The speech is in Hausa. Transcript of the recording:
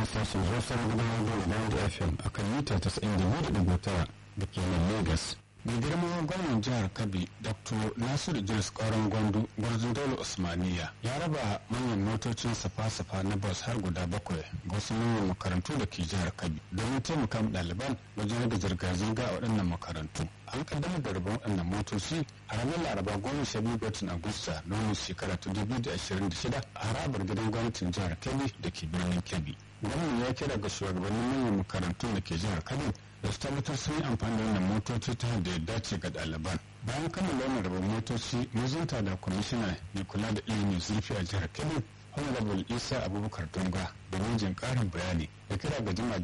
sashen hausar gudanar da da fm a kan mita 92.9 da ke nan lagos mai girma gwamnan jihar kabi dr nasiru idris kauran gwandu gwarzon dole usmaniya ya raba manyan motocin safa-safa na bus har guda bakwai ga wasu manyan makarantu da ke jihar kabi domin taimaka ɗaliban wajen rage zirga-zirga a waɗannan makarantu an kaddamar da rabon waɗannan motoci a ranar laraba goma sha biyu watan agusta na wani shekara ta dubu da ashirin da shida a harabar gidan gwamnatin jihar kebbi da ke birnin kebbi gwamnan ya kira ga shugabannin manyan makarantun da ke jihar kebbi da su tabbatar sun yi amfani da wannan motoci ta da ya dace ga ɗaliban bayan kammala wannan rabon motoci mazunta da kwamishina mai kula da ilimin zurfi a jihar kebbi honorable isa abubakar tunga da jin ƙarin bayani da kira ga jama'a